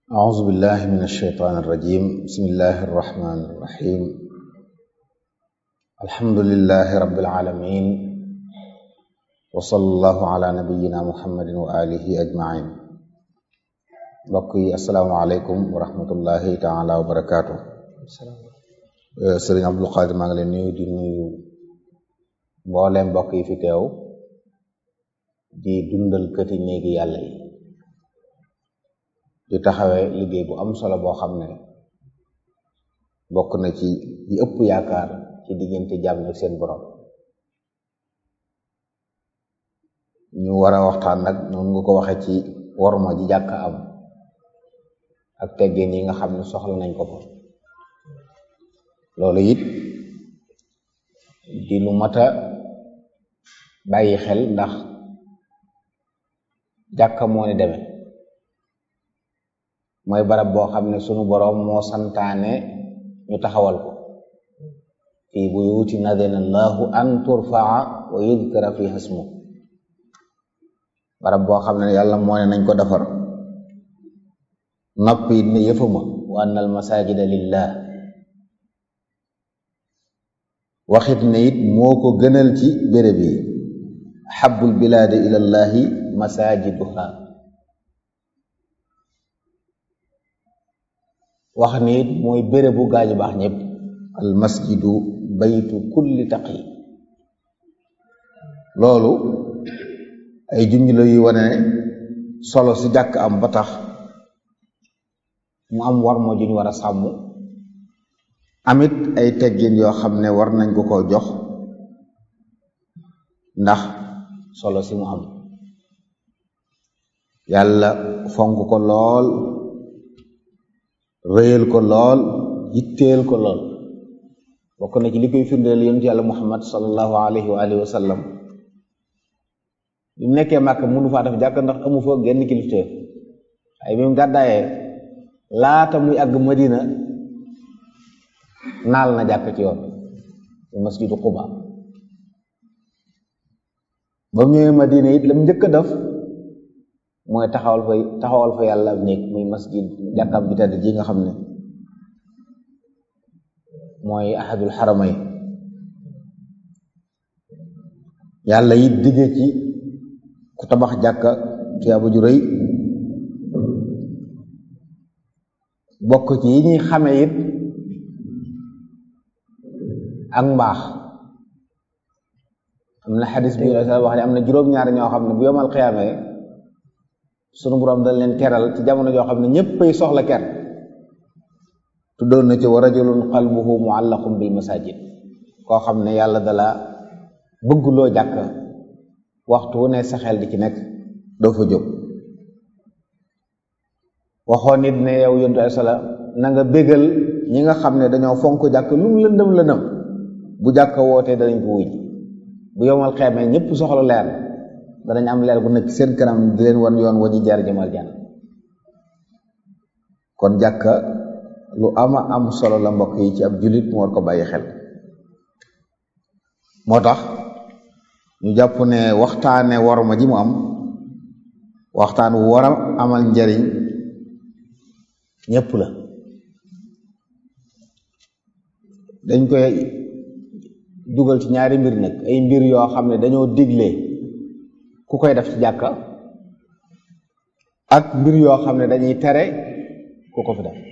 أعوذ بالله من الشيطان الرجيم بسم الله الرحمن الرحيم الحمد لله رب العالمين وصلى الله على نبينا محمد وآله أجمعين mbokk yi asalaamaaleykum wa rahmatullahi taala wa barakaatu sëriñ Abdul Qadir maa ngi leen nuyu di nuyu mbooleem mbokk yi fi teew di dundal këti néegi yàlla yi di taxawee liggéey bu am solo boo xam ne bokk na ci yi ëpp yaakaar ci diggante jàmm ak seen borom ñu war a waxtaan nag noonu nga ko waxee ci worma ji jàkk am ak teggeen yi nga xam ne soxla nañ ko fa loolu it di lu mat a bàyyi xel ndax jàkka moo ni demee mooy barab boo xam ne sunu boroom moo santaane ñu taxawal ko fii buyuutin adina allahu an turfaa wa yudkara fiha ismu barab boo xam ne yàlla moo ne nañ ko defar noppi it ne yëfuma wa anna al masajida lillah waxit ne it moo ko gënal ci béréb yi xabbul bilaadi ila llahi masajiduha wax ni it mooy bérébu gaañu baax ñëpp al masjidu baytu kulli taqi loolu ay junj la yu wane solo si jàkk am ba tax mu am war moo juñ war a sàmm amit ay teggin yoo xam ne war nañ ko ko jox ndax solo si mu am yàlla fonk ko lool rëyal ko lool yitteel ko lool bokk na ci li koy firndeel yonent yàlla muhammad sallallahu alayhi wa alihi wa sallam bi mu nekkee màkk mënu faa def jàkk ndax amu fa genn kilifteef ay bi mu gàddaayee laata muy àgg madina naal na jàkk ci yoon masjidu quba ba mu ñëwee madina it lam njëkk a def mooy taxawal fa taxawal fa yàlla néeg muy masjid jàkkam bi tedd ji nga xam ne mooy ahadul xaramay yàlla it digge ci ku tabax jàkka tuyaaba ju rëy bokk ci yi ñuy xame it ak mbaax am na xadis bi wax ne am na juróom-ñaari ñoo xam ne bu yomal xiyaamee sunu borom dañ leen teral ci jamono joo xam ne ñëppay soxla ker tuddoon na ci wa rajulun qalbuhu muallaqun bil masajid koo xam ne yàlla dala bëgguloo jàkk waxtu wu ne sa xel di ci nekk doo fa jóg waxoon nit ne yow yontu ay sala na nga bégal ñi nga xam ne dañoo fonk jàkk lu mu lëndëm lëndëm bu jàkk wootee danañ ko wuj bu yomal xeemee ñëpp soxla leer danañ am leer bu nekk seen kanam di leen wan yoon wa ñu jaar jëmal jànn kon jàkka lu ama am solo la mbokk yi ci ab jullit mu war ko bàyyi xel moo tax ñu jàpp ne waxtaane worma ji mu am waxtaan wu war a amal njariñ ñëpp la dañ koy dugal ci ñaari mbir nag ay mbir yoo xam ne dañoo digle ku koy def ci jàkka ak mbir yoo xam ne dañuy tere ku ko fi def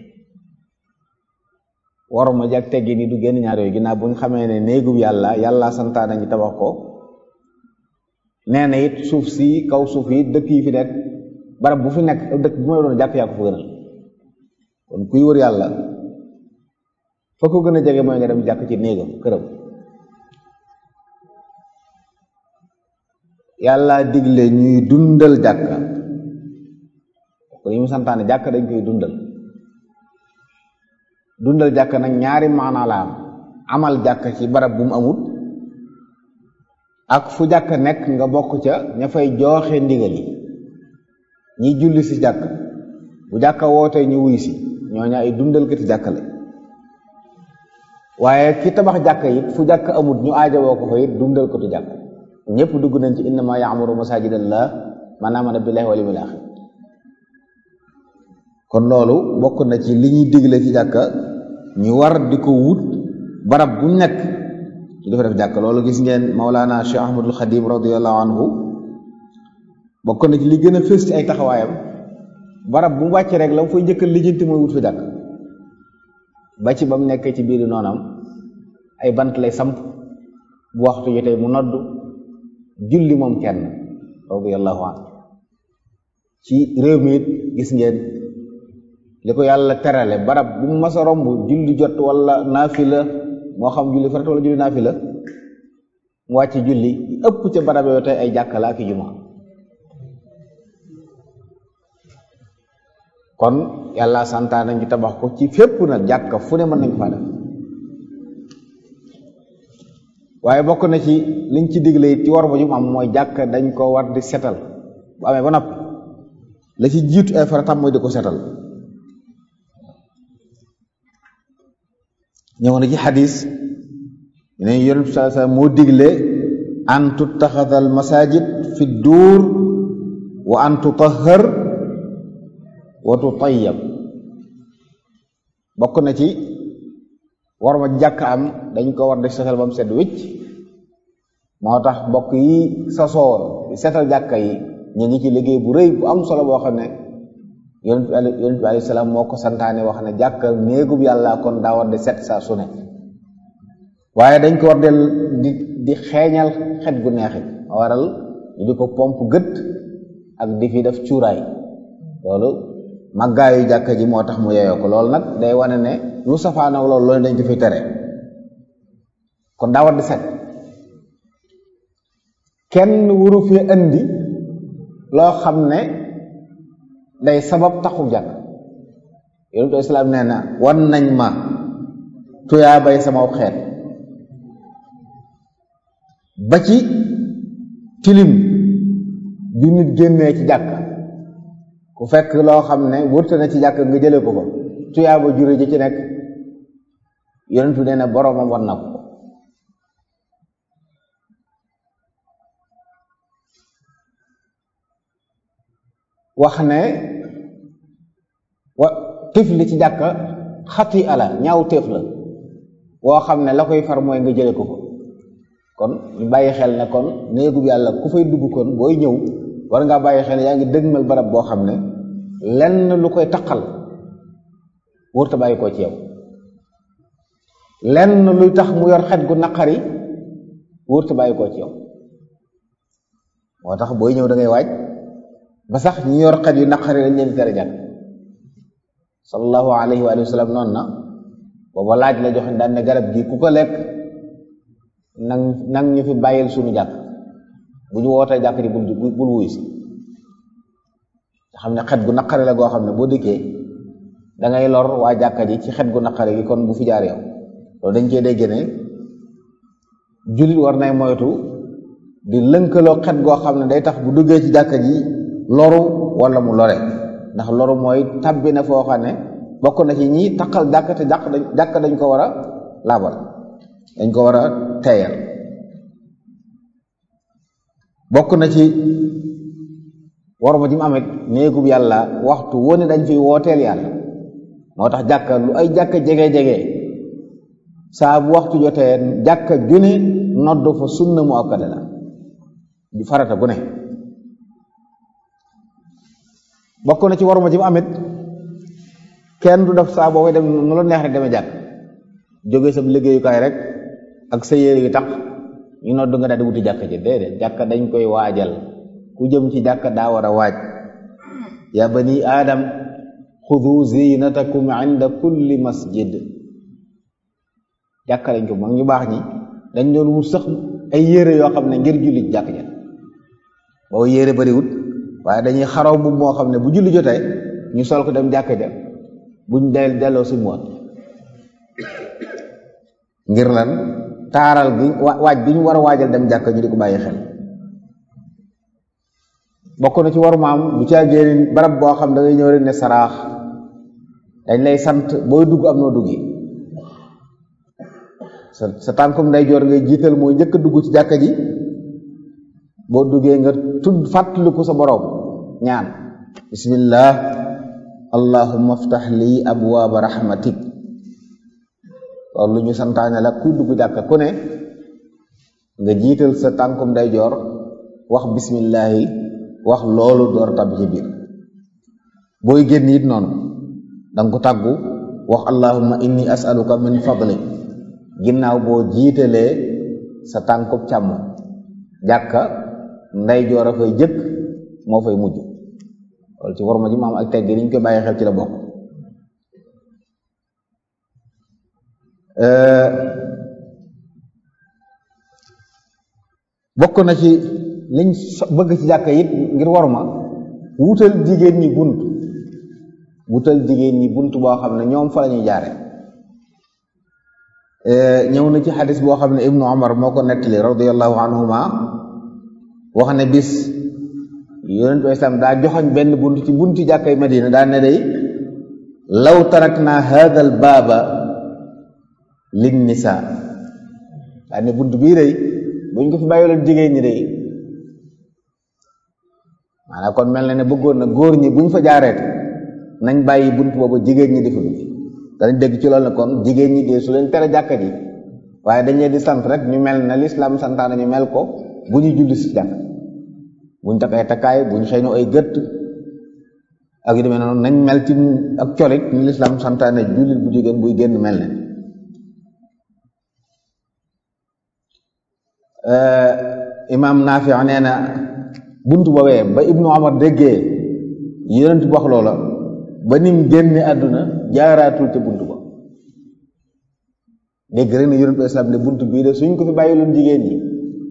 waruma jag teggi ni du génn ñaar yooyu ginnaaw bu ñu xamee ne néegub yàlla yàlla santaane ñu tabax ko nee na it suuf si kaw suuf yi dëkk yi fi nekk barab bu fi nekk dëkk bu ma doon jàkk yaa ko fa gënal kon kuy wër yàlla fa ko gën a jege mooy nga dem jàkk ci néegam këram yàlla digle ñuy dundal jàkka ko yi mu santaane jàkka dañ koy dundal dundal jàkka nag ñaari maanaa la am amal jàkka ci barab bu mu amut ak fu jàkka nekk nga bokk ca ña fay jooxe ndigal yi ñiy julli si jàkk bu jàkka wootee ñu wuy si ñooñu ay dundal kati jàkka la waaye ki tabax jàkka it fu jàkka amut ñu aajowoo ko fa it dundal ko tu jàkk ñëpp dugg nañ ci innama yaamuru masajidallah man amana billahi wal yawmil axir kon loolu bokk na ci li ñuy digle ci jàkka ñu war di ko wut barab bu nekk ñu dafa def jàkka loolu gis ngeen Maulana Cheikh Ahmadul Xadim radiallahu anhu bokk na ci li gën a fës ci ay taxawaayam barab bu mu wàcc rek la mu fay njëkk lijjanti mooy wut fi jàkk ba ci ba mu nekkee ci biir noonam ay bant lay samp bu waxtu jotee mu nodd julli moom kenn radiallahu anhu ci réew mi it gis ngeen li ko yàlla terale barab bu mu mas a romb julli jot wala naafila moo xam julli farata wala julli naafila mu wàcc julli ëpp ca barab yooyu tey ay jàkka la ak i juma kon yàlla santaa nañ ci tabax ko ci fépp nag jàkka fu ne mën nañ ko faa def waaye bokk na ci liñ ci digle it ci war ba jum am mooy jàkka dañ ko war di setal bu amee ba noppi la ci jiitu ay faratam mooy di ko setal ñëw na ci xadis ne yonent bi sallallahu alayhi wasallam moo digle an tuttaxada al masajid fi duur wa an tutahhar wa tutayyab bokk na ci war ma jàkk am dañ ko war di setal ba mu set wicc moo tax mbokk yi sasoo setal jàkka yi ñu ngi ci liggéey bu rëy bu am solo boo xam ne yonent bi yonent bi alayhi salaam moo ko santaane wax ne jàkka néegub yàlla kon daa war di set saa su ne waaye dañ ko war del di di xeeñal xet gu neexit waral ñu di ko pomp gët ak di fi def cuuraay loolu màggaayu jàkka ji moo tax mu yeyoo ko loolu nag day wane ne lu safaanaw loolu loolu dañ ko fi tere kon daa war di set kenn wuru fi indi loo xam ne day sabab taxu jàkk yonentu islaam nee na wan nañ ma tuyaa bay sama xeet ba ci tilim ju nit génnee ci jàkk ku fekk loo xam ne wërta na ci jàkk nga jële ko ko tuyaa ba jure ji ci nekk yonentu nee na boroomam wan na ko wax ne wa tifli ci jàkka xati ala ñaaw téef la woo xam ne la koy far mooy nga jële ko ko kon ñu bàyyi xel ne kon néegub yàlla ku fay dugg kon booy ñëw war ngaa bàyyi xel yaa ngi dëgmal barab boo xam ne lenn lu koy taqal wërta bàyyi koo ci yow lenn luy tax mu yor xet gu naqari wërta bàyyi koo ci yow moo tax booy ñëw da ngay waaj ba sax ñi yor xet yu naqari lañ leen tere jàkk sallallahu alayhi wa sallam noonu na booba laaj la joxe daan ne garab gi ku ko lekk nang nang ñu fi bàyyil suñu jàkk bu ñu wootee jàkk ji bul bul wuy si nga xam ne xet gu naqari la goo xam ne boo dëkkee da ngay lor waa jàkka ji ci xet gu naqari gi kon bu fi jaar yow loolu dañ cee dégg ne jullit war nay moytu di lënkaloo xet goo xam ne day tax bu duggee ci jàkka ji loru wala mu lore ndax loru mooy tabbi na foo xam ne bokk na ci ñi taqal jàkk te jàkk dañ jàkk dañ ko war a laabal dañ ko war a teeyal bokk na ci waruma ji mu amit néegub yàlla waxtu wone dañ fi wooteel yàlla moo tax jàkka lu ay jàkka jege-jege saa bu waxtu jotee jàkka june nodd fa sunna mu akkade la di farata gu ne bokk na ci waruma ji mu amit kenn du def saa boobu dem nu la neex rek demee jàkk jóge sa liggéeyukaay rek ak sa yére yu tax ñu nodd nga daal di wuti jàkka ji déedéet jàkka dañ koy waajal ku jëm ci jàkka daa war a waaj ya bani aadam xudu zinatakum inda kulli masjid jàkka lañ ko mag ñu baax ñi dañ doon wut sax ay yére yoo xam ne ngir julli jàkk ja boobu yére bariwut waaye dañuy xaraw bu moo xam ne bu julli jotee ñu sol ko dem jàkk ja buñ del delloo si moot ngir lan taaral gi waaj gi ñu war a waajal dem jàkk ñu di ko bàyyi xel bokk na ci waru maam bu caa génn barab boo xam da ngay ñëw rek ne saraax dañ lay sant booy dugg am noo duggi sa sa tànkum nday joor ngay jiital mooy njëkk a dugg ci jàkka ji boo duggee nga tudd fàttaliku sa boroom ñaan bismillah allahumma aftax lii abwaaba rahmatik loolu lu ñu santaane la kuy dugg jàkka ku ne nga jiital sa tànkum day joor wax bismillahi wax loolu door tabbi ci biir booy génn it noonu danga ko tàggu wax allahumma inni as'aluka min fadlik ginnaaw boo jiitalee sa tànkub càmm jàkka nday joor a fay jëkk moo fay mujj loolu ci warma ji maam ak tegg ni ñu koy bàyyi xel ci la bokk bokk na ci liñ bëgg ci jàkka it ngir warma wutal jigéen ñi bunt wutal jigéen ñi bunt boo xam ne ñoom fa la ñuy jaare ñëw na ci xadis boo xam ne ibnu omar moo ko nettali radiallahu anhuma wax ne bis yonent bi islam daa joxoñ benn bunt ci bunti jàkkay madina daa ne day law tarakna hada al baaba lin nisa daa ne bunt bii day buñ ko fi bàyyiloon jigéen ñi day maanaam kon mel na ne bëggoon na góor ñi buñ fa jaareet nañ bàyyi bunt boobu jigéen ñi defa dugg danañ dégg ci loolu ne kon jigéen ñi dee su leen tere jàkka ji waaye dañ leen di sant rek ñu mel na lislaam santaane ñu mel ko bu ñu julli si jàkk buñ takk ay takkaay buñ xëynu ay gët ak yu demee noonu nañ mel ci ak colit ñu lislaam santaane jullit bu jigéen buy génn mel ne imaam Naafi nee na bunt boobee ba ibnu Omar déggee yonent bu wax loola ba nim génne àdduna jaaraatul ca bunt ba dégg rek ne yonent islam ne bunt bii de suñ ko fi bàyyiloon jigéen ñi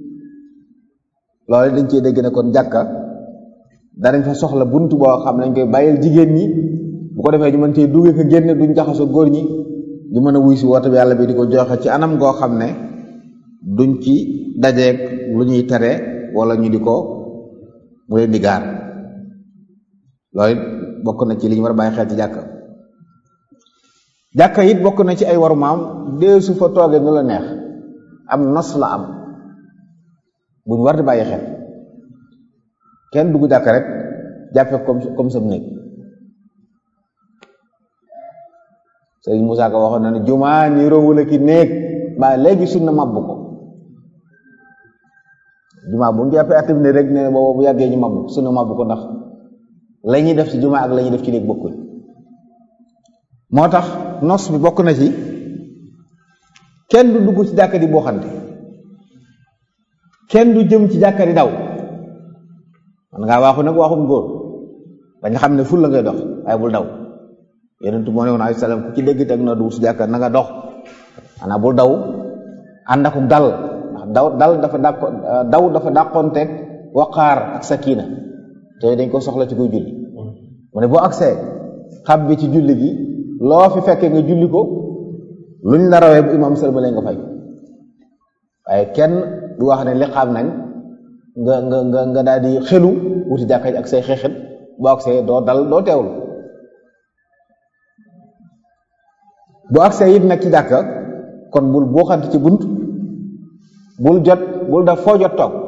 loolu dañ cee dégg ne kon jàkka danañ fa soxla bunt boo xam ne dañ koy bàyyil jigéen ñi bu ko defee ñu mën cee duggee ko génne duñ jaxasoo góor ñi di mën a wuy si woote bi yàlla bi di ko joxe ci anam goo xam ne duñ ci dajeeg lu ñuy tere wala ñu di ko mu leen di gaar loolu bokk na ci li ñu war a bàyyi xel ci jàkka jàkka it bokk na ci ay waru maam dee su fa toogee nu la neex am nos la am buñ war di bàyyi xel kenn dugg jàkka rek jàppe comme comme sam néeg sëriñ Moussa Ka waxoon na ne jumaa ni rowula ki néeg mbaa léegi sunna mabb ko jumaa bu ñu jàppee active ne rek ne boobu bu yàggee ñu mabb sunna mabb ko ndax la ñuy def ci jumaa ak la ñuy def ci néeg bokkul moo tax nos bi bokk na ci kenn du dugg ci jàkka di boo xante kenn du jëm ci jàkka di daw man ngaa waaxu nag waaxum góor bañ xam ne ful la ngay dox waaye bul daw yonentu moo ne woon alayhi salaam ku ci dégg teg na dugg ci jàkka na nga dox maanaam bul daw ànd ak dal ndax daw dal dafa dàq daw dafa dàqoonteeg waqaar ak sakina te dañ ko soxla ci koy julli mu ne boo agsee xab bi ci julli gi loo fi fekkee nga julli ko luñ la rawee bu imam sëlmalee nga fay waaye kenn du wax ne li xam nañ nga nga nga nga daal di xelu wuti jàkka ji ak say xeexit boo agsee doo dal doo teewlu boo agsee it nag ci jàkka kon bul boo xante ci bunt bul jot bul daf foo jot toog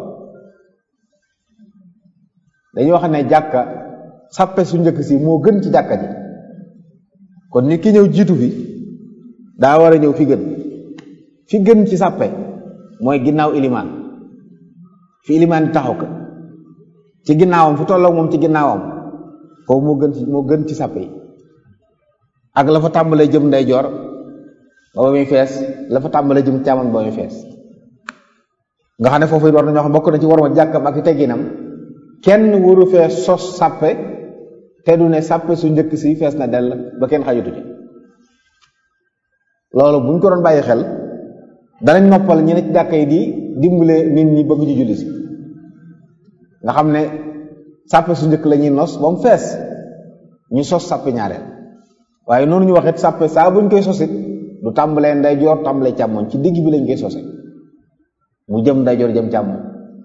dañuy wax ne jàkka sàppe su njëkk si moo gën ci jàkka ji kon nit ki ñëw jiitu fi daa war a ñëw fi gën fi gën ci sàppe mooy ginnaaw ilimaan fi ilimaan di taxaw ka ci ginnaawam fi tolloog moom ci ginnaawam foofu moo gën ci moo gën ci sàppe yi ak la fa tàmbalee jëm ndeyjoor ba ba muy fees la fa tàmbalee jëm càmmoñ ba muy fees nga xam ne foofu it war nañoo xam bokk na ci war ma jàkkam ak i tegginam kenn waru fee sos sàppe te du ne sàppe su njëkk si fees na dell ba kenn xajutu ci loolu buñ ko doon bàyyi xel danañ noppal ñi ne ci jàkka yi di dimbale nit ñi bëgg ci julli si nga xam ne sàppe su njëkk la ñuy nos ba mu fees ñu sos sàppe ñaareel waaye noonu ñu waxit sàppe saa buñ koy sosit du tàmbalee ndeyjoor tàmbalee càmmoñ ci digg bi lañ koy sose mu jëm ndeyjoor jëm càmmoñ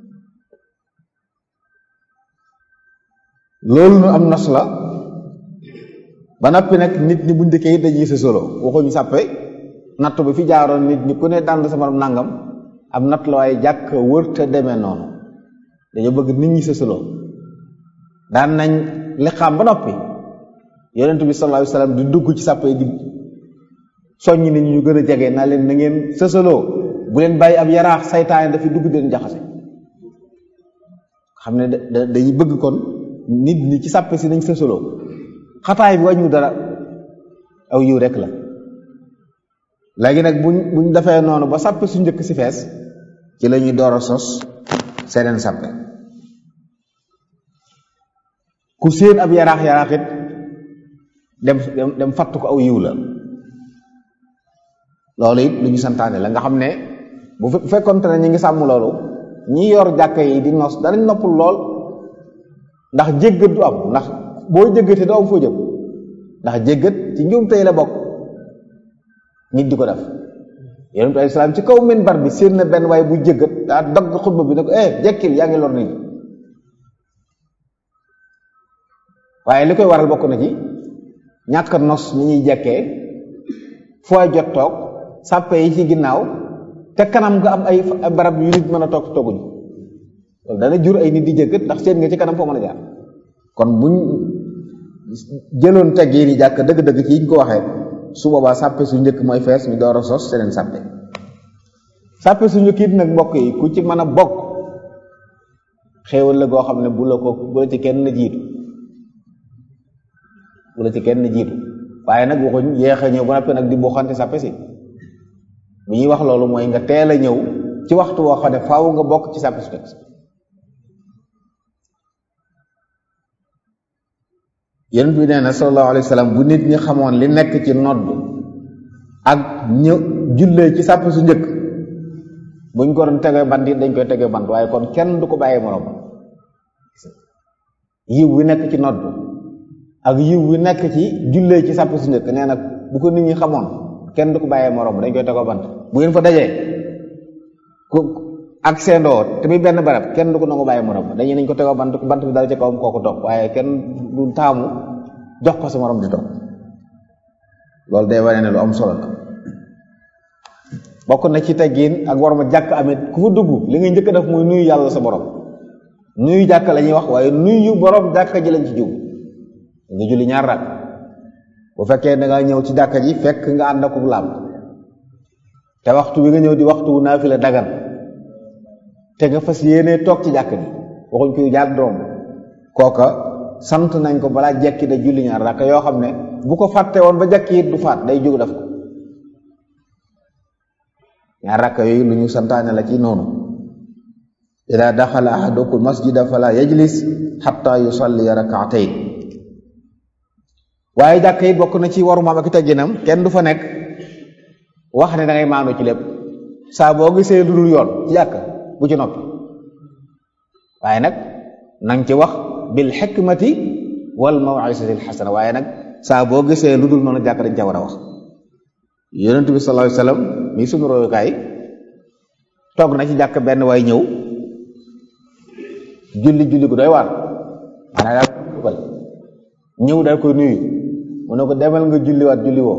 loolu nu am nos la ba noppi nag nit ñi buñ dëkkee it dañuy sa solo waxuñu sàppe natt bi fi jaaroon nit ñi ku ne dànd sama nangam am natt la waaye jàkk wër te demee noonu dañoo bëgg nit ñi sa solo daan nañ liqaam ba noppi yonent bi sallallahu alayhi wasallam di dugg ci sàppe di soññ nit ñi ñu gën a jege naa leen na ngeen sësaloo bu leen bàyyi ab yaraax saytaane dafi dugg den jaxase xam ne da dañuy bëgg kon nit ñi ci sàppe si nañ sësaloo xataay bi wàññu dara aw yiw rek la léegi nag buñ buñ defee noonu ba sàppe su njëkk si fees ci la ñuy door a sos seneen sàppe ku séen ab yaraax yaraax it dem dem fatt ko aw yiw la loolu it lu ñu santaane la nga xam ne bu fekkonte ne ñi ngi sàmm loolu ñi yor jàkka yi di nos danañ noppul lool ndax jéggat du am ndax boo jéggatee doo am foo jëm ndax jéggat ci njuum tey la bokk nit di ko def yonent bi alayhi salaam ci kaw minbar bi séen na benn waaye bu jéggat daa dagg xutba bi ne ko eh jekkil yaa ngi lor nit ñi waaye li koy waral bokk na ci ñàkk nos ni ñuy jekkee fooy jot toog sàppe yi ci ginnaaw te kanam nga am ay barab yu nit mën a toog tooguñu loolu dana jur ay nit di jéggat ndax seen nga ci kanam foo mën a jaar kon buñ jëloon teg yi ni jàkk dëgg-dëgg ci yiñ ko waxee su boobaa sàppe su njëkk mooy fees ñu door a sos seneen sàppe sàppe su njëkk it nag mbokk yi ku ci mën a bokk xéewal la goo xam ne bu la ko bu la ci kenn jiitu bu la ci kenn jiitu waaye nag waxuñ yéex a ñëw ba noppi nag di boxante sàppe si bu ñuy wax loolu mooy nga teel a ñëw ci waxtu woo xam ne faaw nga bokk ci sàppe su teg yonent bi nee na sallallahu alayhi wa sallam bu nit ñi xamoon li nekk ci nodd ak ñë jullee ci sàpp su njëkk buñ ko doon tegee bant it dañ koy tegee bant waaye kon kenn du ko bàyyee moroom yiw wi nekk ci nodd ak yiw wi nekk ci jullee ci sàpp su njëkk nee na bu ko nit ñi xamoon kenn du ko bàyyee moroom dañ koy tegoo bant bu ngeen fa dajee ku ak seendoo te muy benn barab kenn du ko nangu bàyyi moroom dañuy nañ ko tegoo bant bant bi dal ci kawam kooku toog waaye kenn du taamu jox ko sa morom di toog loolu day wane ne lu am solo la bokk na ci teggin ak war ma jàkk amit ku fa dugg li ngay njëkk def muy nuyu yàlla sa borom nuyu jàkk la ñuy wax waaye nuyu borom jàkka ji lañ ci jub nga julli ñaar rak bu fekkee da nga ñëw ci jàkka ji fekk nga ànd ak laab te waxtu bi nga ñëw di waxtu naafila dagan te nga fas yéenee toog ci jàkk ji waxuñ koy jaar doom kooka sant nañ ko balaa jekki da julli ñaar rakk yoo xam ne bu ko fàtte woon ba jekki it du faat day jóg def ko ñaar rakk yooyu lu ñu santaane la ci noonu ida daxala ahadukum masjida fala yajlis xatta yusalli rakaatayn waaye jàkk yi bokk na ci waru maam ak tegginam kenn du fa nekk wax ne da ngay maanu ci lépp saa boo gisee lu dul yoon ci jàkk bu ci noppi waaye nag nang ci wax bil xikmati wal maw'izati al xasana waaye nag saa boo gisee lu dul noonu jàkk dañ ca war a wax yonent bi sallallahu alayhi wasallam mii suñu royukaay toog na ci jàkk benn waay ñëw julli julli gu doy waar maanaam daal ñëw daal koy nuyu mu ne ko demal nga julliwaat julli woo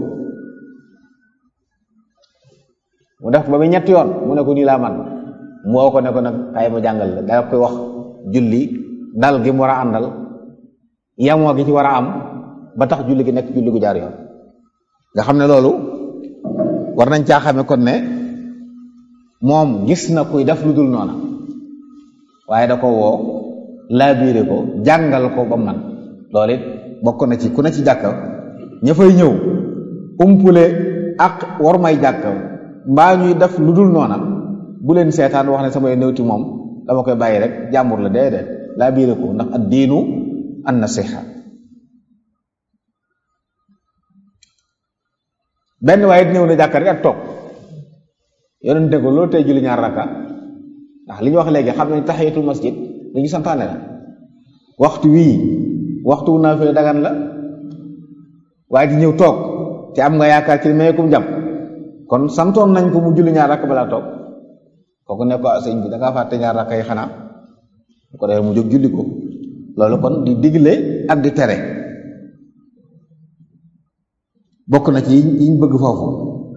mu def ba muy ñetti yoon mu ne ko nii laa man mu woo ko ne ko nag kaay ma jàngal la daa koy wax julli dal gi mu war a àndal yamoo gi ci war a am ba tax julli gi nekk julli gu jaar yoon nga xam ne loolu war nañ caa xame kon ne moom gis na kuy def lu dul noona waaye da ko woo laabiire ko jàngal ko ba man loolu it bokk na ci ku ne ci jàkka ña fay ñëw umpule ak war may jàkka mbaa ñuy def lu dul noona bu leen seetaan wax ne samay néewti moom dama koy bàyyi rek jàmbur la déedéet laa biire ko ndax ad diinu an nasiha benn waaye ñëw na jàkka rek ak toog yonente ko loolu tey julli ñaar raka ndax li ñu wax léegi xam ne tahiyatul masjid li ñu santaane la waxtu wii waxtu wu naa fi dagan la waaye di ñëw toog te am nga yaakaar ci mayeekum jàpp kon santoon nañ ko mu julli ñaar rakk balaa toog kooku ne ko sëñ bi da ngaa fàtte ñaar rakk yi xanaa bu ko defee mu jóg julli ko loolu kon di digle ak di tere bokk na ci yiñ bëgg foofu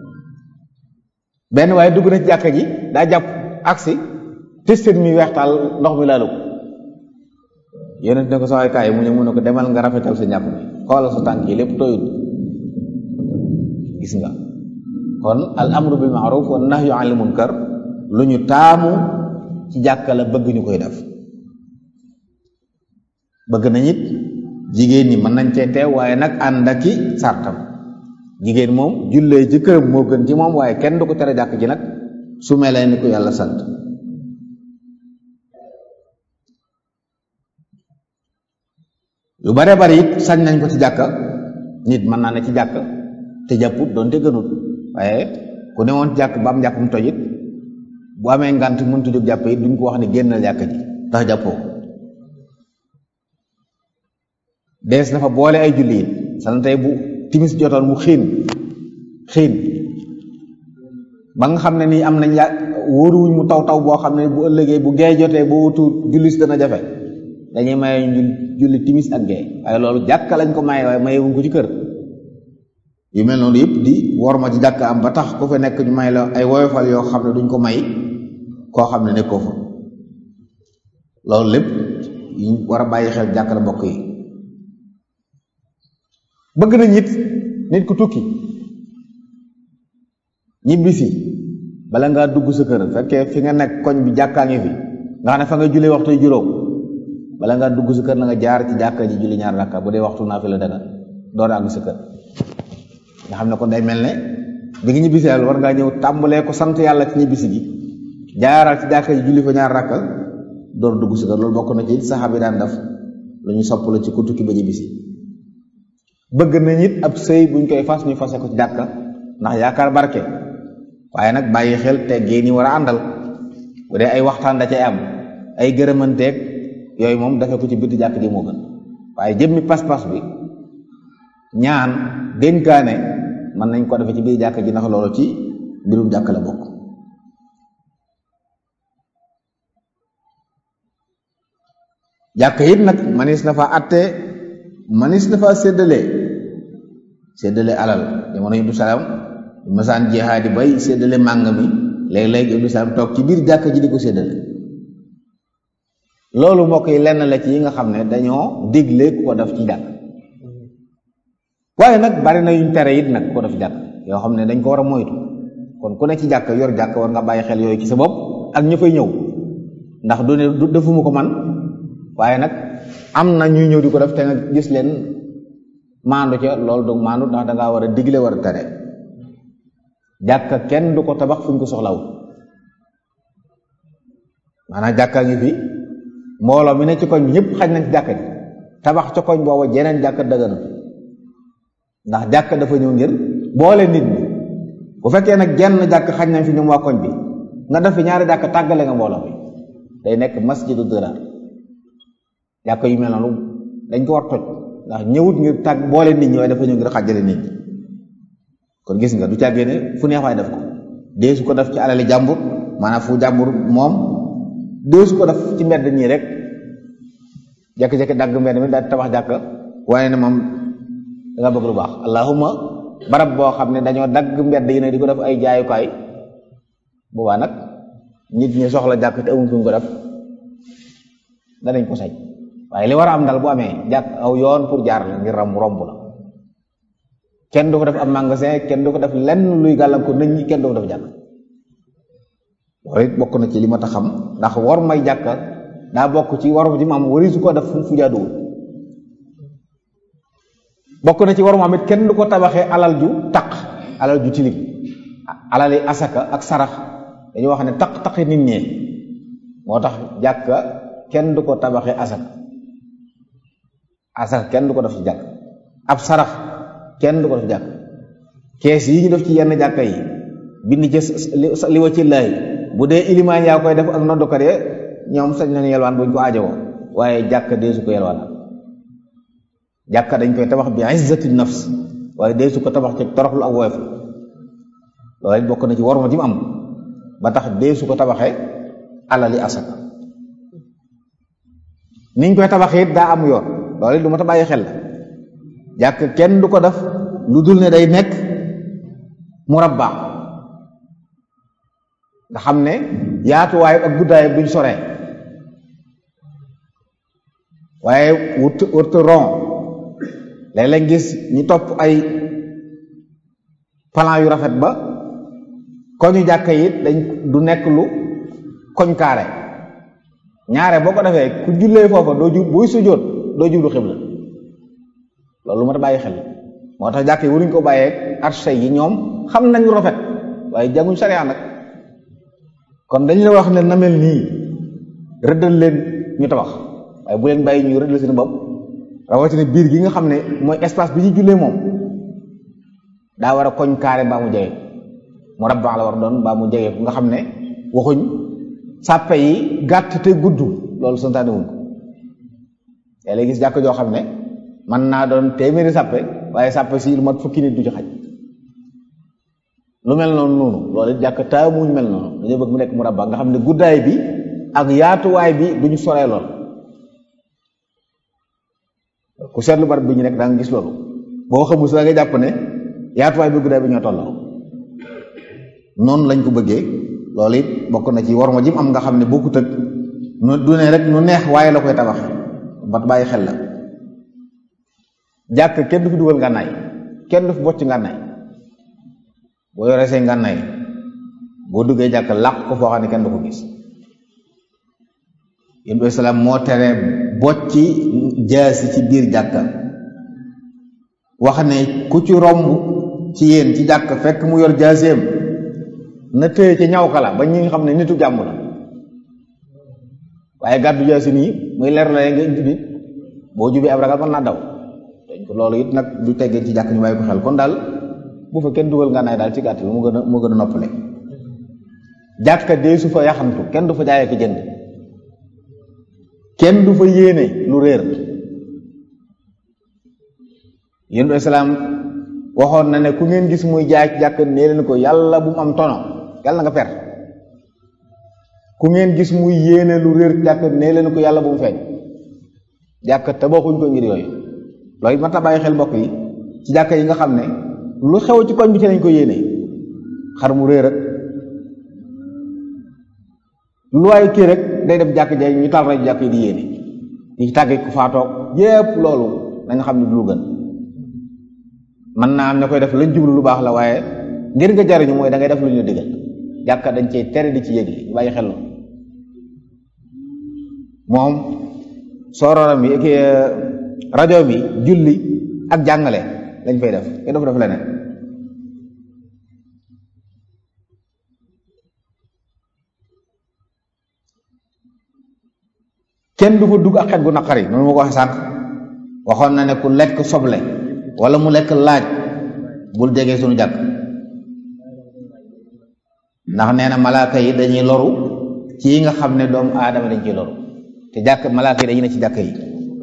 benn waaye dugg na ci jàkka ji daa jàpp agsi testet mi weextaal ndox mi laalu ko yonent ne ko sawaay kaay mu ne mu ne ko demal nga rafetal sa njàpp mi xoolal sa tànk yi lépp tooyut gis nga kon al amru bil maaruf wa nahyu anil munkar lu ñu taamu ci jàkka la bëgg ñu koy def bëgg nañ it jigéen ñi mën nañ cee teew waaye nag ànd aki sartam jigéen moom jullee ci këram moo gën ci moom waaye kenn du ko tere jàkk ji nag su melee ni ko yàlla sant yu bare bari it sañ nañ ko ci jàkka nit mën naa ne ci jàkka te jàpput doonte gënut waaye ku ne woon jàkk ba am njàpp mu toj it bu amee ngant mëntu jóg jàpp it duñ ko wax ne génnal jàkk ji ndax jàppoo dees na fa boole ay julli it san tey bu timis jotoon mu xiin xiin ba nga xam ne nii am nañ ya wóoruwuñ mu taw taw boo xam ne bu ëllëgee bu gee jotee boo wutu jullis dana jafe dañuy maye ñu julli timis ak gee waaye loolu jàkka lañ ko maye waaye mayewuñ ko ci kër yu mel noonu yëpp di war ma ci jàkk am ba tax ku fa nekk ñu may la ay woyofal yoo xam ne duñ ko may koo xam ne nekkoo fa loolu lépp yi war a bàyyi xel jàkk la mbokk yi bëgg nañ it nit ku tukki ñibbisi bala ngaa dugg sa kër fekkee fi nga nekk koñ bi jàkkaa ngi fi nga xam ne fa nga julli waxtu juróom bala ngaa dugg sa kër na nga jaar ci jàkka ji julli ñaar rakka bu dee waxtu naa fi la daga door a àgg sa kër nga xam ne kon day mel ne bi nga ñibbisi yàlla war ngaa ñëw tàmbalee ko sant yàlla ci ñibbisi gi jaaral ci jàkka ji julli fa ñaar rakka door dugg sa kër loolu bokk na ci saxaaba yi daan def lu ñu sopp la ci ku tukki ba ñibbisi bëgg nañ it ab sëy buñ koy fas ñu fase ko ci jàkka ndax yaakaar barke waaye nag bàyyi xel teggee ni war a àndal bu dee ay waxtaan da cay am ay gërëmanteeg yooyu moom dafe ko ci bitti jàkk ji moo gën waaye jëmmi pas-pas bi ñaan dénkaane mën nañ ko defe ci biir jàkk ji ndax loolu ci mbirum jàkk la bokk jàkk it nag manis na fa atte manis na fa séddale séddale alal jamono Ibnu Salaam masaan jihaadi bay séddale màng mi léeg-léeg Ibnu Salaam toog ci biir jàkk ji di ko séddale loolu mbokk yi lenn la ci yi nga xam ne dañoo digle ku ko def ci jàkk waaye nag bari na yuñ tere it nag ku ko def jàkk yoo xam ne dañ ko war a moytu kon ku ne ci jàkk yor jàkk war nga bàyyi xel yooyu ci sa bopp ak ñu fay ñëw ndax du ne du defuma ko man waaye nag am na ñuy ñëw di ko def te nga gis leen maandu ca loolu du maandu ndax da ngaa war a digle war a tere jàkka kenn du ko tabax fu ñu ko soxlawul maanaam jàkka ngi fi mbooloo mi ne ci koñ bi ñëpp xaj nañ ci jàkka ji tabax ca koñ booba jeneen jàkka dëgëna ndax jàkka dafa ñëw ngir boole nit ñi bu fekkee nag jenn jàkk xaj nañ fi ñoom waa koñ bi nga def fi ñaari jàkk tàggale nga mbooloo mi day nekk masjidu dëraar jàkk yu mel noonu dañ ko war toj ndax ñëwut ngir tàgg boole nit ñi waaye dafa ñëw ngir xàjjale nit ñi kon gis nga du càggee ne fu neex waay def ko dee su ko def ci alali jàmbur maanaam fu jàmbur moom dee su ko def ci mbedd ñii rek jekki-jekki dagg mbedd mi daal tabax jàkk waaye ne moom da nga bëgg lu baax allahuma barab boo xam ne dañoo dagg mbedd yi ne di ko def ay jaayukaay boobaa nag nit ñi soxla jàkk te amuñ fu ñu ko def danañ ko sañ waaye li war a am dal bu amee jàkk aw yoon pour jaar la ngir ram romb la kenn du ko def am magasin kenn du ko def lenn luy gàllankoor nit ñi kenn du ko def jàkk loolu it bokk na ci li ma tax xam ndax war may jàkka daa bokk ci waru ji maam wari su ko def fu jaaduwul bokk na ci waru maam it kenn du ko tabaxee alal ju taq alal ju tilim alali asaka ak sarax dañu wax ne taq-taqi nit ñee moo tax jàkka kenn du ko tabaxee asaka asaka kenn du ko def ci jàkk ab sarax kenn du ko def jàkk kees yi ñu def ci yenn jàkka yi bind ci li wa ci laay bu dee ilimaan yaa koy def ak noddukat ya ñoom sañ nañu yelwaan buñ ko aajowoo waaye jàkka dee su ko yelwaan jàkka dañ koy tabax bi izzati nafs waaye dee su ko tabax ci toroxlu ak woyof loolu it bokk na ci waruma ji mu am ba tax dee su ko tabaxee alali asaka niñ koy tabaxee it daa am yoon loolu it lu ma ta bàyyi xel la jàkk kenn du ko def lu dul ne day nekk murabba nga xam ne yaatuwaay ak guddaay buñ soree waaye wut wut rond léeg-léeg gis ñu topp ay plan yu rafet ba koñu jàkka yi dañ du nekk lu koñ kaare ñaare boo ko defee ku jullee foofa doo ju buy sujjóot doo jublu xibla loolu ma ta bàyyi xel moo tax jàkk yi waruñ ko bàyyee arche yi ñoom xam nañ lu rafet waaye jànguñ sariya nag kon dañ la wax ne na mel nii rëddal leen ñu tabax waaye bu leen bàyyi ñu rëddal seen bopp rawatina biir gi nga xam ne mooy espace bi ñu jullee moom daa war a koñ kaare mbaa mu jege mu rabbaax la war doon mbaa mu jege nga xam ne waxuñ sàppe yi gàtt te gudd loolu santaane wuñ ko yaa lay gis jàkk joo xam ne man naa doon téeméeri sàppe waaye sàppe si lu mat fukki nit du ci xaj lu mel noonu noonu loolu it jàkk taamuñ mel noonu dañoo bëgg mu nekk mu rabbaax nga xam ne guddaay bi ak yaatuwaay bi duñu soree lool ku seetlu barab bi ñu nekk daa nga gis loolu boo xamul sa nga jàpp ne yaatuwaay bi guddaay bi ñoo tolloo noonu lañ ko bëggee loolu it bokk na ci war ma jim am nga xam ne bokkut ak nu du ne rek nu neex waaye la koy tabax bat bàyyi xel la jàkk kenn du fi dugal ngànnaay kenn du fi bocc ngànnaay boo yoree say ngànnaay boo duggee jàkk làq ko foo xam ne kenn du ko gis yéen bi salaam moo tere bocci jaasi ci biir jàkka wax ne ku ci romb ci yéen ci jàkk fekk mu yor jaaseem na téye ci ñaw kala ba ñi nga xam ne nitu jàmm la waaye gàddu jaasi nii muy leer la nga nit boo jubee ab ragal mën naa daw dañ ko loolu it nag du teggee ci jàkk ñu bàyyi ko xel kon daal bu fa kenn dugal ngànnaay daal ci gàtt bi mu gën a mu gën a noppale jàkka dee su fa yaxantu kenn du fa jaayee ko jënd kenn du fa yéene lu réer yéen islaam waxoon na ne ku ngeen gis muy jaay ci jàkk nee leen ko yàlla bu mu am tono yàlla nga per ku ngeen gis muy yéene lu réer ci jàkk nee leen ko yàlla bu mu feeñ jàkk tabaxuñ ko ngir yooyu loolu mat a bàyyi xel mbokk yi ci jàkk yi nga xam ne lu xew ci koñ bi ci lañ ko yéene xar mu réer ak lu waay kii rek day dem jàkk jay ñu tal rajo jàkk yi di yéene ñi ci tàgge ku faatoog yépp loolu nañ xam ne du lu gën mën naa am ña koy def lañ jublu lu baax la waaye ngir nga jariñu mooy da ngay def lu ñu digal jàkka dañ cee tere di ci yëg yi bàyyi xel moom soororam yi ki rajo bi julli ak jàngale lañ fay def kenn dafa def leneen kenn du fa dugg ak xet gu naqari noonu ma ko waxee sànq waxoon na ne ku lekk soble wala mu lekk laaj bul jege suñu jàkk ndax nee na malaaka yi dañuy loru ci yi nga xam ne doomu aadama dañ ciy loru te jàkk malaaka yi dañuy ne ci jàkk yi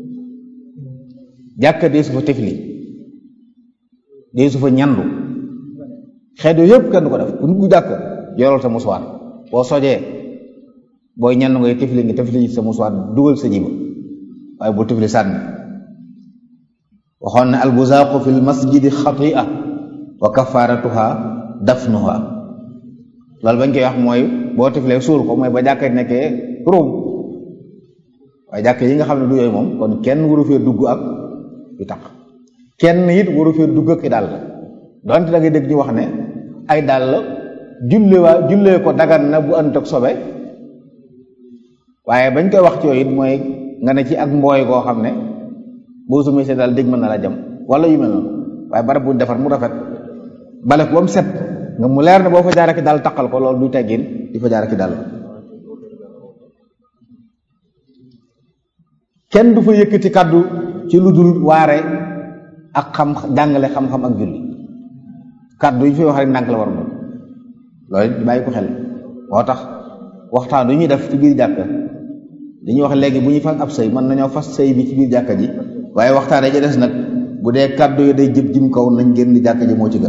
jàkk dee su fa tifli dee su fa ñandu xeet yooyu yëpp kenn du ko def ku dugg jàkk yorol sa musuwaat boo sojee booy ñandu ngay tifli nga tifli sa musuwaat dugal sa jiba waaye bu tifli sànni waxoon ne albuzaaqu fi lmasjidi xatia wa kafaratuha dafnuha loolu bañ koy wax mooy boo tiflee suul ko mooy ba jàkka nekkee ruum waaye jàkk yi nga xam ne du yooyu moom kon kenn waru fee dugg ak yu tax kenn it waru fee dugg ak i dàll donte da ngay dégg ñu wax ne ay dàll julle waa jullee ko dagan na bu ënt ak sobe waaye bañ koy wax ci yooyu it mooy nga ne ci ak mbooy koo xam ne boo sumee see daal dégg mën na la jam wala yu mel noonu waaye barab buñ defar mu rafet bale ko ba mu set nga mu leer ne boo fa jaaree ki daal taqal ko loolu du teggin di fa jaaree ki daal kenn du fa yëkkati kàddu ci lu dul waare ak xam jàngale xam-xam ak julli kàddu yi fi wax rek ndànk la war moom loolu di bàyyi ko xel moo tax waxtaan du ñuy def ci biir jàkka dañuy wax léegi bu ñuy fas ab sëy mën nañoo fas sëy bi ci biir jàkka ji waaye waxtaan ja des nag bu dee kàddu yi day jëb jim kaw nañ génn jàkka ji moo ci gën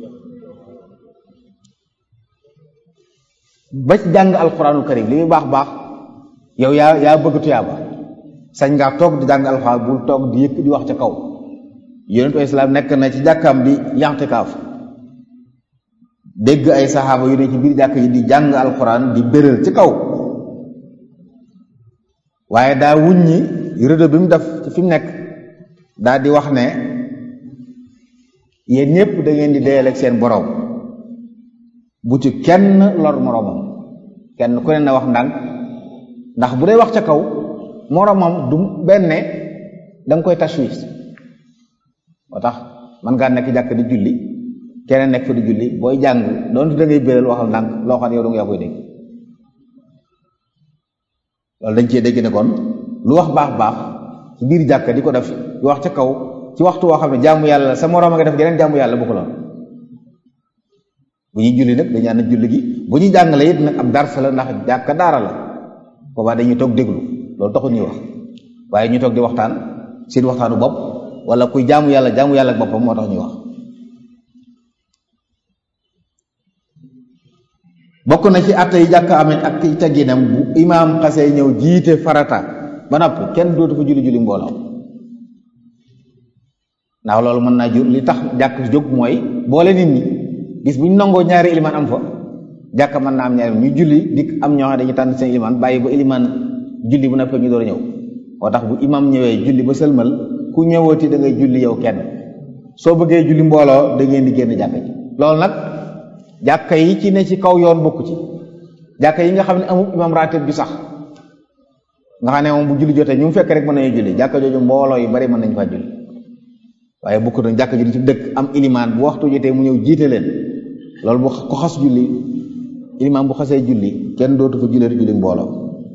ba ci jàng alxuraanul karim li muy baax baax yow yaa yaa bëgg tuyaaba sañ ngaa toog di jàng alxuraan bul toog di yëkk di wax ca kaw yonentu islaam nekk na ci jàkkaam di yaxtikaaf dégg ay saxaaba yu ne ci biir jàkk ji di jàng alxuraan di béral ci kaw waaye daa wuññi rëdd bi mu def ci fi mu nekk daa di wax ne yéen ñëpp da ngeen di deyal ak seen borom bu ci kenn lor moroomam kenn ku ne na wax ndànk ndax bu dee wax ca kaw moroomam du benn da nga koy tashwis moo tax man ngaa nekk jàkk di julli keneen nekk fa di julli booy jàng doonte da ngay béral waxal ndànk loo xam ne yow da nga yaa koy dégg loolu dañ cee dégg ne kon lu wax baax baax ci biir jàkk di ko def di wax ca kaw ci waxtu woo xam ne jaamu yàlla sa moroom a nga def geneen jaamu yàlla bu ko lool bu ñuy julli nag dañu ànd julli gi bu ñuy jàngale it nag ab dars la ndax jàkka daara la boobaa dañuy toog déglu loolu taxul ñuy wax waaye ñu toog di waxtaan seen waxtaanu bopp wala kuy jaamu yàlla jaamu yàlla ak boppam moo tax ñuy wax bokk na ci atte yi jàkk amit ak ci tegginam bu imaam xasee ñëw jiite farata ba noppi kenn dootu fa julli julli mbooloo ndax loolu mën naa jur li tax jàkk jóg mooy boole nit ñi gis bu ñu nangoo ñaari ilimaan am fa jàkk mën naa am ñaari ñu julli dik am ñoo xam dañuy tànn seen ilimaan bàyyi ba ilimaan julli bu noppee ñu door a ñëw moo tax bu imaam ñëwee julli ba sëlmal ku ñëwooti da ngay julli yow kenn soo bëggee julli mbooloo da ngeen di génn jàkk ji loolu nag jàkka yi ci ne ci kaw yoon bokku ci jàkka yi nga xam ne amul imaam ratib bi sax nga xam ne moom bu julli jotee ñu mu fekk rek mën nañu julli jàkka jooju mbooloo yu bari mën nañu faa julli waaye bokku na jàkka ji di ci dëkk am ilimaan bu waxtu jotee mu ñëw jiite leen loolu bu ko xas julli ilimaan bu xasee julli kenn dootu fa jullee julli mbooloo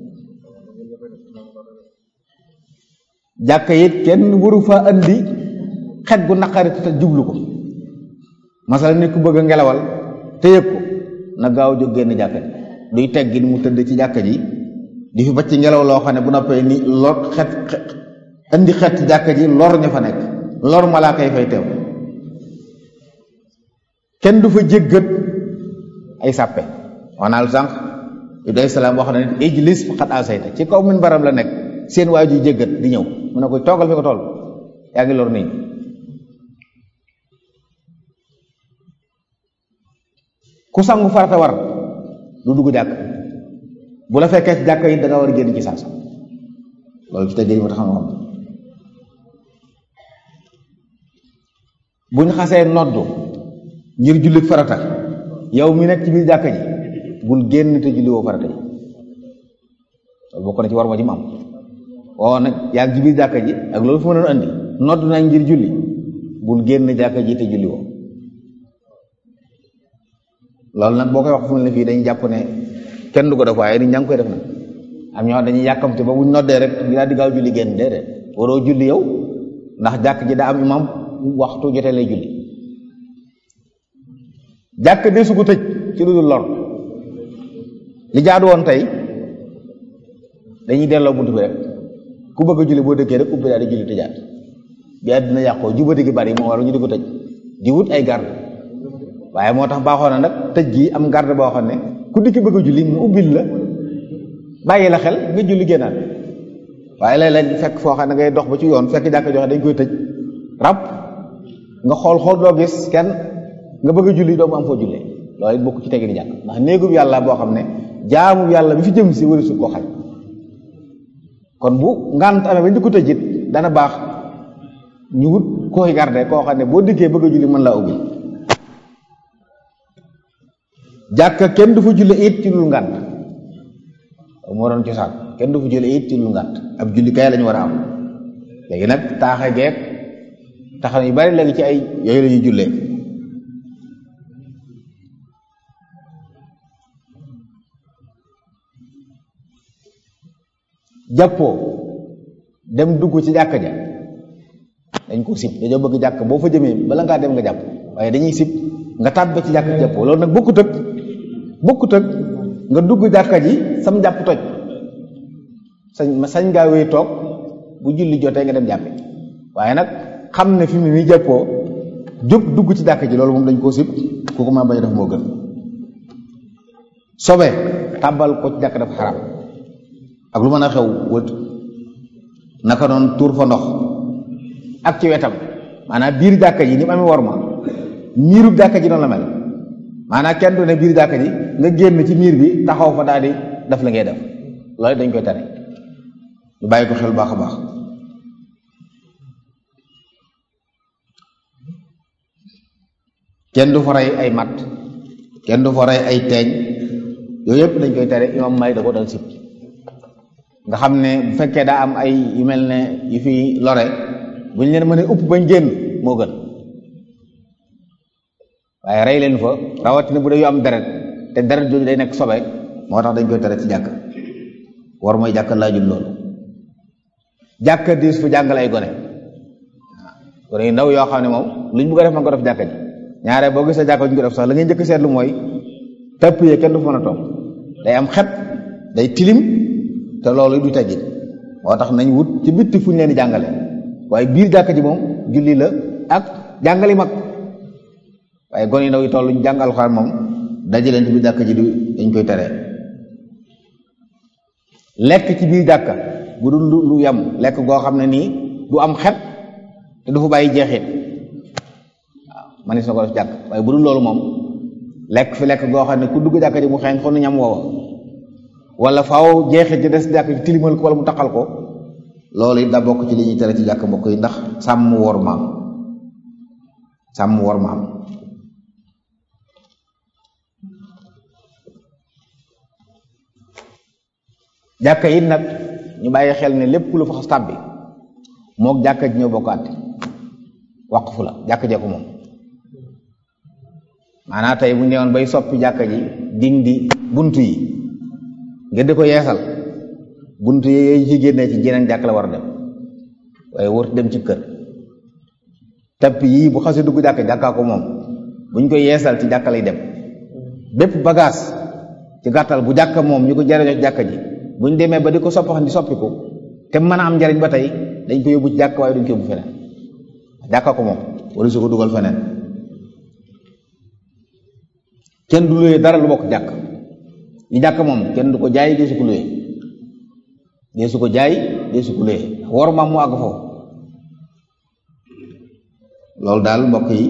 jàkka it kenn waru fa andi xet gu naqari te jublu ko masala nit ku bëgg a ngelawal te yëg ko na gaaw jóg génn jàkka ji duy teggin mu tëdd ci jàkka ji di fi bacc ngelaw loo xam ne bu noppee ni lor xet indi xet ci jàkka ji lor ña fa nekk lor malaaka yi fay teew kenn du fa jéggat ay sàppe waxnaa lu sànq Ibrahima salaam wax na nit ijlis faqad asayta ci kaw min baram la nekk seen waay ju jéggat di ñëw mu ne ko toogal fi ko tool yaa ngi lor nit ñi ku sangu farata war du dugg jàkk bu la fekkee ci jàkk yi da nga war a génn ci saasa loolu ci teggee yi ma tax xam bu ñu xasee noddu ngir jullit farata yow mi nekk ci biir jàkka ji bul génn te julli woo farata ji loolu bokk na ci war ma ci mu am woo nag yaa ngi ci biir jàkka ji ak loolu fi ma doon andi noddu nañ ngir julli bul génn jàkka ji te julli woo loolu nag boo koy wax fu mu ne fii dañuy jàpp ne kenn du ko def waaye nit ñaa ngi koy def nag am ñoo dañuy yàkkamte ba buñ noddee rek di daal di gaaw julli génn déedéet waroo julli yow ndax jàkk ji daa am imam waxtu jotee lay julli jàkk de su ko tëj ci lu dul lor li jaadu woon tey dañuy delloo buntu bi rek ku bëgg a julli boo dëkkee rek ubbi daal di julli tëjaat bi àddina yàqoo jubati gi bari moo waru ñu di ko tëj di wut ay garde waaye moo tax baaxoo na nag tëj gi am garde boo xam ne ku dikki bëgg a julli mu ubbil la bàyyi la xel nga julli génnaat waaye léeg-léeg fekk foo xam ne ngay dox ba ci yoon fekk jàkk joxe dañ koy tëj rab nga xool xool doo gis kenn nga bëgg a julli doo mu am foo jullee loolu it bokk ci tegi di jàkk ndax néegub yàlla boo xam ne jaamu yàlla bi fi jëm si wari su koo xaj kon bu ngant amee bañ di ko tëjit dana baax ñu wut koy garde koo xam ne boo dikkee bëgg a julli mën laa ubbi jàkka kenn du fa julle it ci lu ngànt moo doon cosaan kenn du fa julle it ci lu ngànt ab julli kay lañu war a am léegi nag taaxe geek taxaw yu bari léegi ci ay yooyu la ñuy jullee jàppoo dem dugg ci jàkka ja dañ ko sib dañoo bëgg jàkk boo fa jëmee bala ngaa dem nga jàpp waaye dañuy sib nga tàbbe ci jàkk jàppoo loolu nag bokkut ak bokkut ak nga dugg jàkka ji sam jàpp toj sañ sañ ngaa wéy toog bu julli jotee nga dem jàppe waaye nag xam ne fi mu ne nii jàppoo jóg dugg ci jàkka ji loolu moom dañ koo sib kooku maa bañ a def moo gën sobe tàbbal ko ci jàkk dafa xaram ak lu mën a xew wët naka noonu tuur fa ndox ak ci wetam maanaam biir jàkka ji ni mu amee war ma miirub jàkka ji noonu la mel maanaam kenn du ne biir jàkka ji nga génn ci miir bi taxaw fa daal di def la ngay def loolu dañ koy tere ñu bàyyi ko xel baax a baax kenn du fa rey ay matt kenn du fa rey ay teeñ yooyu yëpp dañ koy tere imam Malik da ko dal sib nga xam ne bu fekkee daa am ay yu mel ne yu fi lore bu ñu leen mënee upp bañ génn moo gën waaye rey leen fa rawatina bu dee yu am deret te deret jooju day nekk sobe moo tax dañ koy tere ci jàkk war mooy jàkk laajul loolu jàkk diis fu jàngale ay gone waaw gone yu ndaw yoo xam ne moom luñ bëgg a def man ko def jàkka ji ñaare boo gisee jàkka ñu ko def sax la ngay njëkk seetlu mooy tëpp yee kenn du fa mën a toog day am xet day tilim te loolu du teggin moo tax nañ wut ci bitti fu ñu leen di jàngale waaye biir jàkka ji moom julli la ak jàngali mag waaye gone yu ndaw yi toll ñu jàng alxuraan moom dajaleen ci biir jàkka ji du dañ koy tere lekk ci biir jàkka bu dul lu yem lekk goo xam ne nii du am xet te du fa bàyyi jeexit waaw man na ko def jàkk waaye bu dul loolu moom lekk fi lekk goo xam ne ku dugg jàkka ji mu xeeñ xon ñam woowa wala faaw jeexit ci des jàkk ci tilimal ko wala mu taqal ko loolu it da bokk ci li ñuy tere ci jàkk mbokk yi ndax sàmm wor maam sàmm wor maam jàkka it nag ñu bàyyi xel ne lépp lu fa xas tàbbi moog jàkka ji ñoo bokk àtte waqfu la jàkka jee ko moom maanaam tey bu ñu newoon bay soppi jàkka ji dindi buntu yi ngeen di ko yeesal buntu yi yooyu ci génnee ci jeneen jàkk la war a dem waaye wërti dem ci kër tapp yii bu xasee dugg jàkka jàkkaa ko moom buñ koy yeesal ci jàkka lay dem bépp bagage ci gàttal bu jàkka moom ñu ko jariñoo ci jàkka ji buñ demee ba di ko soppaxan di soppiku te mën a am njariñ ba tey dañ ko yóbbu ci jàkk waaye duñ ko yóbbu feneen jàkka ko moom wala su ko dugal feneen kenn du luyee dara lu bokk jàkk li jàkk moom kenn du ko jaay dee su ko luyee dee su ko jaay dee su ko luyee war maam mu àgg foofu loolu daal mbokk yi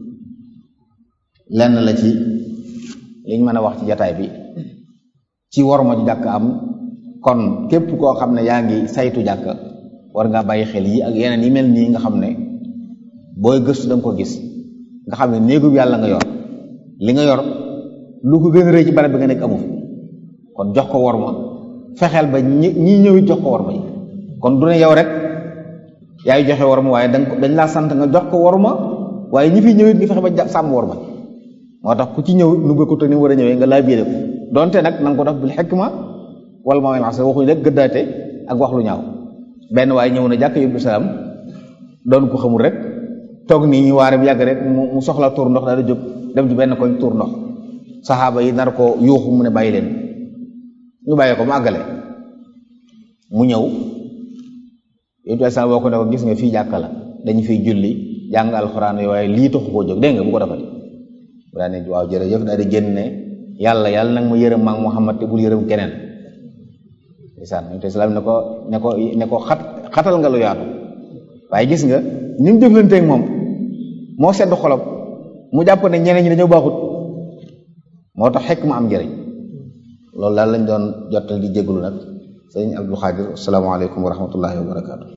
lenn la ci liñ mën a wax ci jataay bi ci war ma ci jàkk am kon képp koo xam ne yaa ngi saytu jàkk war ngaa bàyyi xel yi ak yeneen yi mel nii nga xam ne booy gëstu da nga ko gis nga xam ne néegu yàlla nga yor li nga yor lu ko gën a rëy ci barab bi nga nekk amu fi kon jox ko war ma fexeel ba ñi ñi ñëwit jox ko war ma kon du ne yow rek yaay joxe war ma waaye dañ laa sant nga jox ko war ma waaye ñi fi ñëwit nga fexe ba sàmm war ma moo tax ku ci ñëw nu ba ko te ni war a ñëwee nga laa biire ko donte nag na nga ko def bil xikma wala moo mel waxuñu rek gëddaate ak wax lu ñaaw benn waaye ñëw na jàkk yóbbu salaam doon ko xamul rek toog nii ñu waare bi yàgg rek mu soxla tuur ndox daal di jóg dem ci benn koñ tuur ndox saxaaba yi nar ko yuuxu mu ne bàyyi leen ñu bàyyi ko mu àggale mu ñëw yóbbu salaam boo ko ne ko gis nga fii jàkka la dañu fiy julli jàng alxuraan yooyu waaye lii taxu koo jóg dégg nga bu ko defati bu daa ne waaw jërëjëf daal di génn ne yàlla yàlla nag ma yërëm maag Muhammad te bul yërëm keneen ndeysaan yonent bi salaam ne ko ne ko ne ko xat xatal nga lu yaatu waaye gis nga ni mu jëflanteeg moom moo sedd xolom mu jàpp ne ñeneen ñi dañoo baaxut moo tax xekk ma am njëriñ loolu daal lañ doon jottal di jégalu nag sëñ Abdul Xaadir asalaamaaleykum wa rahmatullahi wa barakaatu.